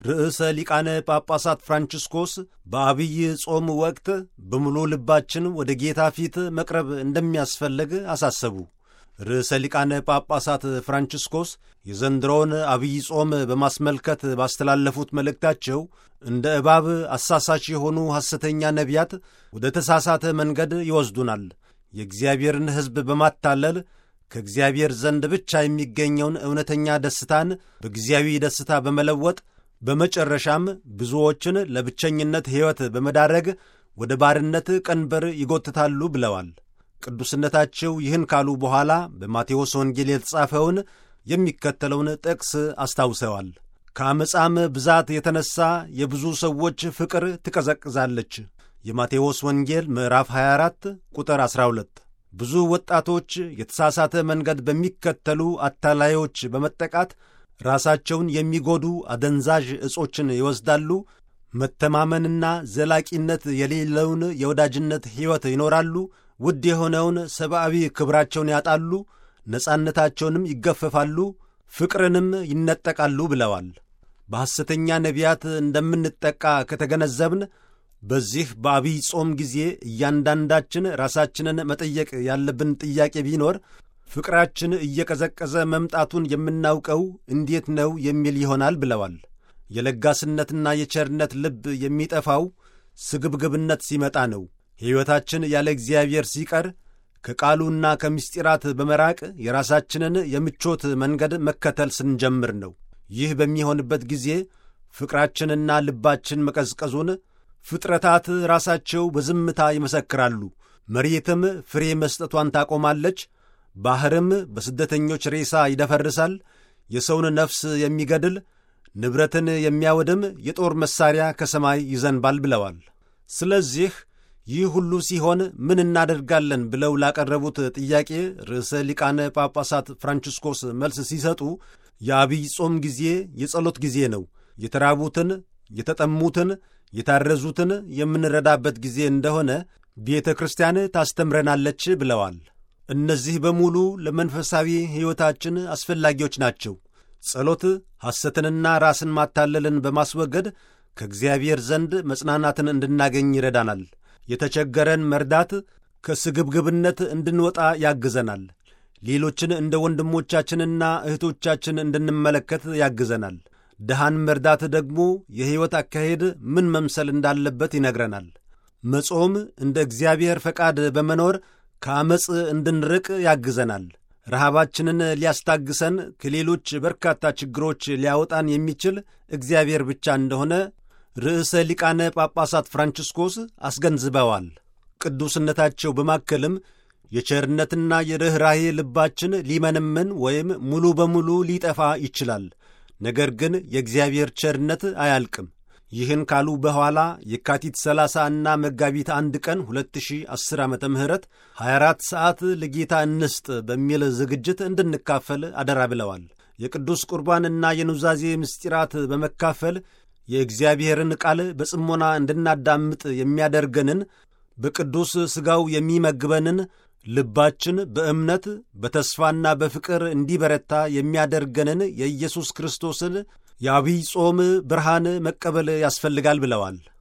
ርዕሰ ሊቃነ ጳጳሳት ፍራንቺስኮስ በአብይ ጾም ወቅት በሙሉ ልባችን ወደ ጌታ ፊት መቅረብ እንደሚያስፈልግ አሳሰቡ። ርዕሰ ሊቃነ ጳጳሳት ፍራንቺስኮስ የዘንድሮውን አብይ ጾም በማስመልከት ባስተላለፉት መልእክታቸው እንደ እባብ አሳሳች የሆኑ ሐሰተኛ ነቢያት ወደ ተሳሳተ መንገድ ይወስዱናል። የእግዚአብሔርን ሕዝብ በማታለል ከእግዚአብሔር ዘንድ ብቻ የሚገኘውን እውነተኛ ደስታን በጊዜያዊ ደስታ በመለወጥ በመጨረሻም ብዙዎችን ለብቸኝነት ሕይወት በመዳረግ ወደ ባርነት ቀንበር ይጎትታሉ ብለዋል። ቅዱስነታቸው ይህን ካሉ በኋላ በማቴዎስ ወንጌል የተጻፈውን የሚከተለውን ጥቅስ አስታውሰዋል። ከአመፃም ብዛት የተነሣ የብዙ ሰዎች ፍቅር ትቀዘቅዛለች። የማቴዎስ ወንጌል ምዕራፍ 24 ቁጥር 12። ብዙ ወጣቶች የተሳሳተ መንገድ በሚከተሉ አታላዮች በመጠቃት ራሳቸውን የሚጎዱ አደንዛዥ ዕጾችን ይወስዳሉ። መተማመንና ዘላቂነት የሌለውን የወዳጅነት ሕይወት ይኖራሉ። ውድ የሆነውን ሰብአዊ ክብራቸውን ያጣሉ። ነጻነታቸውንም ይገፈፋሉ። ፍቅርንም ይነጠቃሉ ብለዋል። በሐሰተኛ ነቢያት እንደምንጠቃ ከተገነዘብን በዚህ በአብይ ጾም ጊዜ እያንዳንዳችን ራሳችንን መጠየቅ ያለብን ጥያቄ ቢኖር ፍቅራችን እየቀዘቀዘ መምጣቱን የምናውቀው እንዴት ነው የሚል ይሆናል ብለዋል። የለጋስነትና የቸርነት ልብ የሚጠፋው ስግብግብነት ሲመጣ ነው። ሕይወታችን ያለ እግዚአብሔር ሲቀር ከቃሉና ከምስጢራት በመራቅ የራሳችንን የምቾት መንገድ መከተል ስንጀምር ነው። ይህ በሚሆንበት ጊዜ ፍቅራችንና ልባችን መቀዝቀዙን ፍጥረታት ራሳቸው በዝምታ ይመሰክራሉ። መሬትም ፍሬ መስጠቷን ታቆማለች። ባሕርም በስደተኞች ሬሳ ይደፈርሳል። የሰውን ነፍስ የሚገድል ንብረትን የሚያወድም የጦር መሣሪያ ከሰማይ ይዘንባል ብለዋል። ስለዚህ ይህ ሁሉ ሲሆን ምን እናደርጋለን ብለው ላቀረቡት ጥያቄ ርዕሰ ሊቃነ ጳጳሳት ፍራንቺስኮስ መልስ ሲሰጡ የአብይ ጾም ጊዜ የጸሎት ጊዜ ነው። የተራቡትን፣ የተጠሙትን፣ የታረዙትን የምንረዳበት ጊዜ እንደሆነ ቤተ ክርስቲያን ታስተምረናለች ብለዋል። እነዚህ በሙሉ ለመንፈሳዊ ሕይወታችን አስፈላጊዎች ናቸው። ጸሎት ሐሰትንና ራስን ማታለልን በማስወገድ ከእግዚአብሔር ዘንድ መጽናናትን እንድናገኝ ይረዳናል። የተቸገረን መርዳት ከስግብግብነት እንድንወጣ ያግዘናል። ሌሎችን እንደ ወንድሞቻችንና እህቶቻችን እንድንመለከት ያግዘናል። ድሃን መርዳት ደግሞ የሕይወት አካሄድ ምን መምሰል እንዳለበት ይነግረናል። መጾም እንደ እግዚአብሔር ፈቃድ በመኖር ከአመፅ እንድንርቅ ያግዘናል። ረሃባችንን ሊያስታግሰን ከሌሎች በርካታ ችግሮች ሊያወጣን የሚችል እግዚአብሔር ብቻ እንደሆነ ርዕሰ ሊቃነ ጳጳሳት ፍራንቺስኮስ አስገንዝበዋል። ቅዱስነታቸው በማከልም የቸርነትና የርኅራሄ ልባችን ሊመነመን ወይም ሙሉ በሙሉ ሊጠፋ ይችላል። ነገር ግን የእግዚአብሔር ቸርነት አያልቅም። ይህን ካሉ በኋላ የካቲት 30 እና መጋቢት አንድ ቀን 2010 ዓ ም 24 ሰዓት ለጌታ እንስጥ በሚል ዝግጅት እንድንካፈል አደራ ብለዋል። የቅዱስ ቁርባንና የኑዛዜ ምስጢራት በመካፈል የእግዚአብሔርን ቃል በጽሞና እንድናዳምጥ የሚያደርገንን በቅዱስ ሥጋው የሚመግበንን ልባችን በእምነት በተስፋና በፍቅር እንዲበረታ የሚያደርገንን የኢየሱስ ክርስቶስን የአብይ ጾም ብርሃን መቀበል ያስፈልጋል ብለዋል።